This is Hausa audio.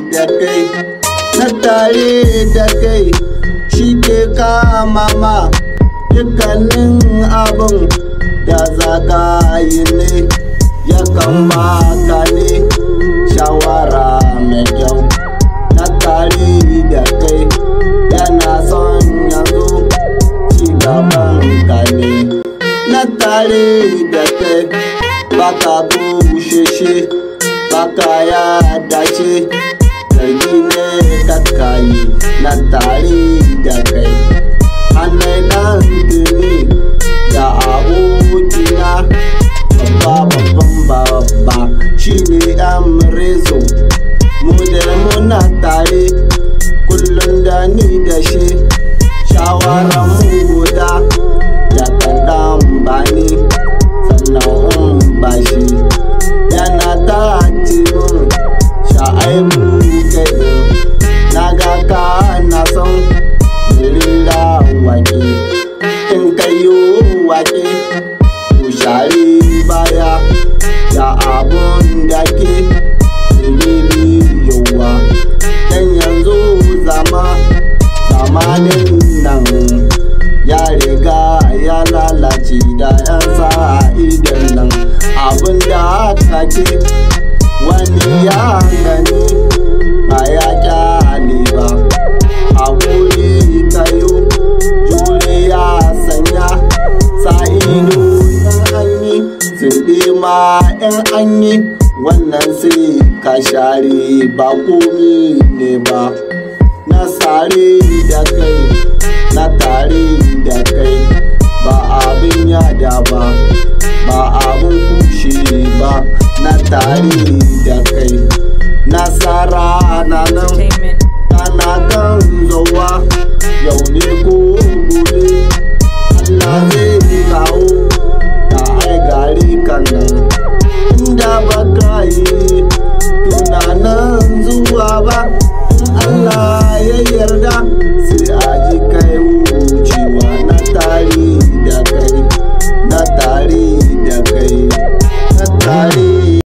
da kai na tare da kai shi ke kama ma dukkanin abin da za ka yi ne yakan baka ne shawara mai kyau na tare da kai yana son yanzu ci gaban ka ne na tare da kai baka busheshe baka ya dace zargi ne kakayi na tare da kai hannun nan tuni da abokina babba babban babba shine yan rezo mu da muna tare kullum da ni da shi shawarar mu guda ya kan dan bani sannan in bashi yana ta cikin sha'aibu kai na ga ka na son rira wake in kayo wake ku share baya da abun da ke yawa dan yanzu zama zamanin nan ya riga ya lalace da yan idan nan abin da kake wani ya gani ba ya kyale ba haƙuri kayo juriya sanya sa ido in an yi sun ma in an yi wannan sai ka share ba komi ne ba na sare da kai na tare da kai ba abin yada ba ba abin kushe ba na tare da kai na sa